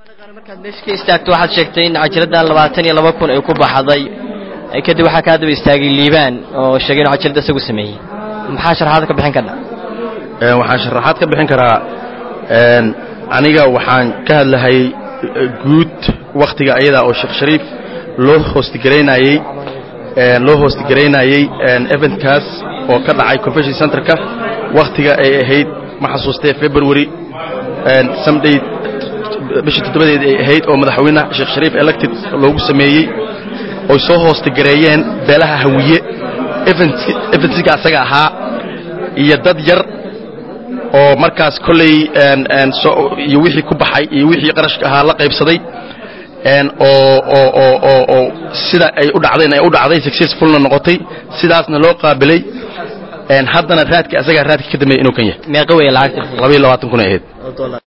markaad meesha ka istaagto waxaad sheegtay in cajiraddan labaatan iyo laba kun ay ku baxday kadib waxaa kaa daba istaagay liibaan oo sheegay inuu cajiradda isagu sameeyey maxaa sharaxaad ka bixin karna waxaan sharaxaad ka bixin karaa aniga waxaan ka hadlahay guud wakhtiga ayadaa oo sheekh shariif loo hoostigaraynayey loo hoostigaraynayey eventkaas oo ka dhacay convention centerka wakhtiga ay ahayd ma xasuustee february someday bisha toddobadeed ay ahayd oo madaxweyne sheekh shariif elected loogu sameeyey oy soo hoostigareeyeen beelaha hawiye eventska asaga ahaa iyo dad yar oo markaas kolley iyo wixii ku baxay iyo wixii qarashka ahaa la qaybsaday oo sida ay u dhacdeen ay u dhacday successfulna noqotay sidaasna loo qaabilay haddana raadkii asagaa raadkii ka dambeeyey inuu kan yahay meeqa weeye lacagta labaiyo labaatan kun ay ahayd